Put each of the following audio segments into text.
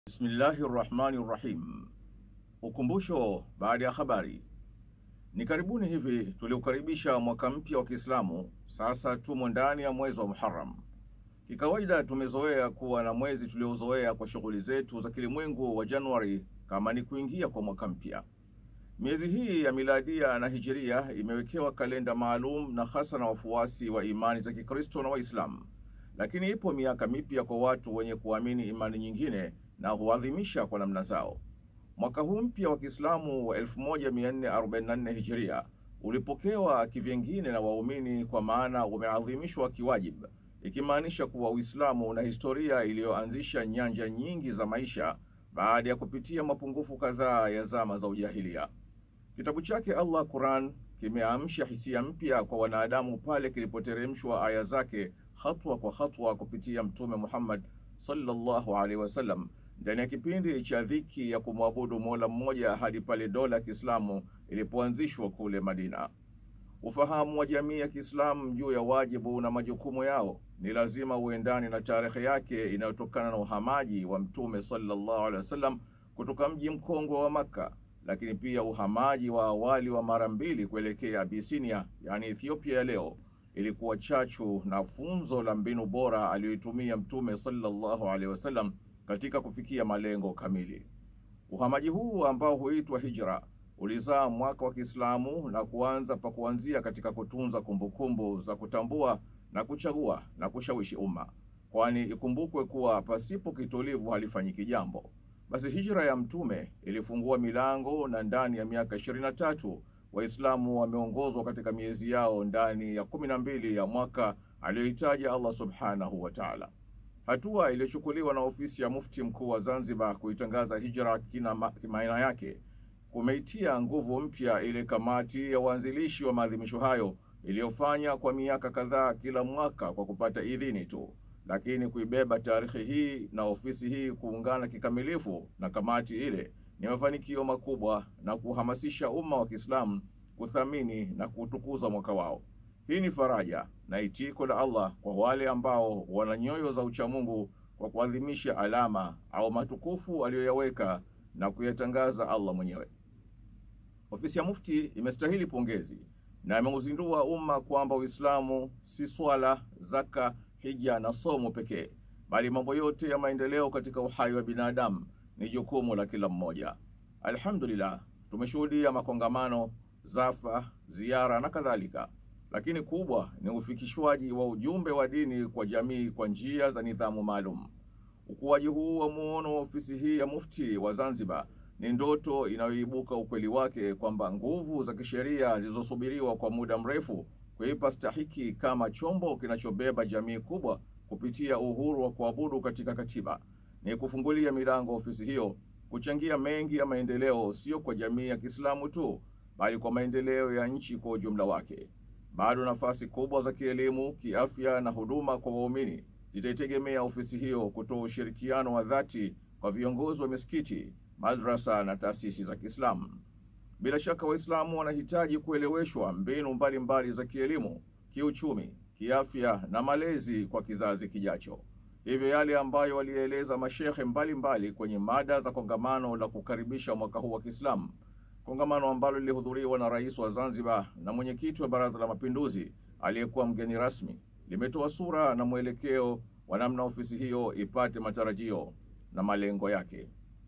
Bismillahi rrahmani rrahim. Ukumbusho baada ya habari. Ni karibuni hivi tuliukaribisha mwaka mpya wa Kiislamu. Sasa tumo ndani ya mwezi wa Muharram. Kikawaida tumezoea kuwa na mwezi tuliozoea kwa shughuli zetu za kilimwengu wa Januari kama ni kuingia kwa mwaka mpya. Miezi hii ya miladia na hijiria imewekewa kalenda maalum na hasa na wafuasi wa imani za Kikristo na Waislamu, lakini ipo miaka mipya kwa watu wenye kuamini imani nyingine na huadhimisha kwa namna zao. Mwaka huu mpya wa Kiislamu wa 1444 hijiria ulipokewa kivyengine na waumini, kwa maana umeadhimishwa kiwajib, ikimaanisha kuwa Uislamu una historia iliyoanzisha nyanja nyingi za maisha baada ya kupitia mapungufu kadhaa ya zama za ujahilia. Kitabu chake Allah Quran kimeamsha hisia mpya kwa wanadamu pale kilipoteremshwa aya zake hatua kwa hatua kupitia Mtume Muhammad sallallahu alaihi wasallam ndani ya kipindi cha dhiki ya kumwabudu Mola mmoja hadi pale dola ya Kiislamu ilipoanzishwa kule Madina. Ufahamu wa jamii ya Kiislamu juu ya wajibu na majukumu yao ni lazima uendane na tarehe yake inayotokana na uhamaji wa Mtume sallallahu alaihi wasallam kutoka mji mkongwe wa Makka, lakini pia uhamaji wa awali wa mara mbili kuelekea Abisinia, yaani Ethiopia ya leo, ilikuwa chachu na funzo la mbinu bora aliyoitumia Mtume sallallahu alaihi wasallam katika kufikia malengo kamili. Uhamaji huu ambao huitwa hijra ulizaa mwaka wa Kiislamu na kuanza pa kuanzia katika kutunza kumbukumbu za kutambua na kuchagua na kushawishi umma, kwani ikumbukwe kuwa pasipo kitulivu halifanyiki jambo. Basi hijra ya Mtume ilifungua milango na ndani ya miaka ishirini na tatu Waislamu wameongozwa katika miezi yao ndani ya kumi na mbili ya mwaka aliyohitaja Allah subhanahu wa taala. Hatua iliyochukuliwa na ofisi ya mufti mkuu wa Zanzibar kuitangaza hijra kina maana yake kumeitia nguvu mpya ile kamati ya uanzilishi wa maadhimisho hayo iliyofanya kwa miaka kadhaa kila mwaka kwa kupata idhini tu, lakini kuibeba tarehe hii na ofisi hii kuungana kikamilifu na kamati ile ni mafanikio makubwa na kuhamasisha umma wa Kiislamu kuthamini na kutukuza mwaka wao. Hii ni faraja na itiko la Allah kwa wale ambao wana nyoyo za uchamungu kwa kuadhimisha alama au matukufu aliyoyaweka na kuyatangaza Allah mwenyewe. Ofisi ya Mufti imestahili pongezi na ameuzindua umma kwamba Uislamu si swala, zaka, hija na somo pekee, bali mambo yote ya maendeleo katika uhai wa binadamu ni jukumu la kila mmoja. Alhamdulillah, tumeshuhudia makongamano, zafa, ziara na kadhalika, lakini kubwa ni ufikishwaji wa ujumbe wa dini kwa jamii kwa njia za nidhamu maalum. Ukuaji huu wa muono wa ofisi hii ya Mufti wa Zanzibar ni ndoto inayoibuka ukweli wake kwamba nguvu za kisheria zilizosubiriwa kwa muda mrefu kuipa stahiki kama chombo kinachobeba jamii kubwa kupitia uhuru wa kuabudu katika katiba ni kufungulia milango ofisi hiyo kuchangia mengi ya maendeleo, sio kwa jamii ya Kiislamu tu, bali kwa maendeleo ya nchi kwa ujumla wake. Bado nafasi kubwa za kielimu, kiafya na huduma kwa waumini zitaitegemea ofisi hiyo kutoa ushirikiano wa dhati kwa viongozi wa misikiti, madrasa na taasisi za Kiislamu. Bila shaka Waislamu wanahitaji kueleweshwa mbinu mbalimbali za kielimu, kiuchumi, kiafya na malezi kwa kizazi kijacho. Hivyo yale ambayo walieleza mashehe mbalimbali kwenye mada za kongamano la kukaribisha mwaka huu wa Kiislamu, kongamano ambalo lilihudhuriwa na rais wa Zanzibar na mwenyekiti wa Baraza la Mapinduzi aliyekuwa mgeni rasmi, limetoa sura na mwelekeo wa namna ofisi hiyo ipate matarajio na malengo yake.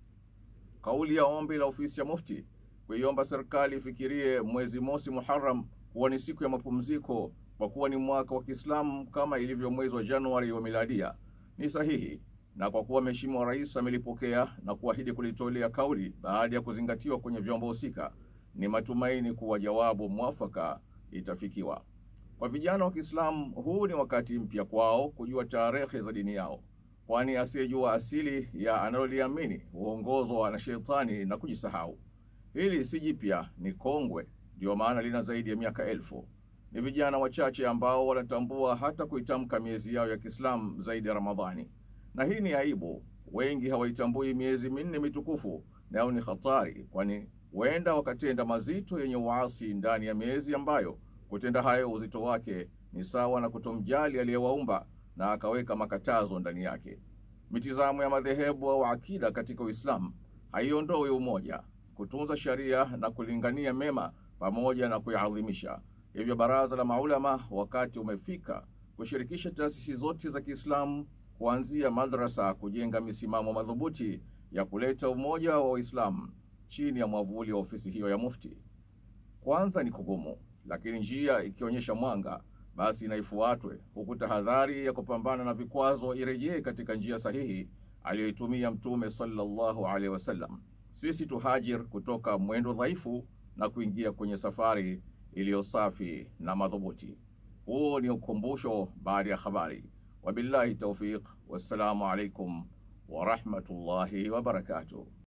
Kauli ya ombi la ofisi ya Mufti kuiomba serikali ifikirie mwezi mosi Muharram kuwa ni siku ya mapumziko kwa kuwa ni mwaka wa Kiislamu kama ilivyo mwezi wa Januari wa miladia ni sahihi, na kwa kuwa Mheshimiwa Rais amelipokea na kuahidi kulitolea kauli baada ya kuzingatiwa kwenye vyombo husika, ni matumaini kuwa jawabu mwafaka itafikiwa. Kwa vijana wa Kiislamu, huu ni wakati mpya kwao kujua tarehe za dini yao, kwani asiyejua asili ya analoliamini huongozwa na shetani na kujisahau. Hili si jipya, ni kongwe, ndiyo maana lina zaidi ya miaka elfu. Ni vijana wachache ambao wanatambua hata kuitamka miezi yao ya Kiislamu zaidi ya Ramadhani, na hii ni aibu. Wengi hawaitambui miezi minne mitukufu, nayo ni hatari, kwani huenda wakatenda mazito yenye uasi ndani ya miezi ambayo kutenda hayo uzito wake ni sawa na kutomjali aliyewaumba na akaweka makatazo ndani yake. mitizamo ya madhehebu au akida katika Uislamu haiondoi umoja, kutunza sharia na kulingania mema pamoja na kuyaadhimisha. Hivyo baraza la maulama, wakati umefika kushirikisha taasisi zote za Kiislamu kuanzia madrasa kujenga misimamo madhubuti ya kuleta umoja wa Waislamu chini ya mwavuli wa ofisi hiyo ya Mufti. Kwanza ni kugumu, lakini njia ikionyesha mwanga, basi inaifuatwe, huku tahadhari ya kupambana na vikwazo irejee katika njia sahihi aliyoitumia Mtume sallallahu alaihi wasallam. Sisi tuhajir kutoka mwendo dhaifu na kuingia kwenye safari iliyo safi na madhubuti. Huo ni ukumbusho baada ya habari. Wabillahi taufiq, wassalamu alaikum warahmatullahi wabarakatuh.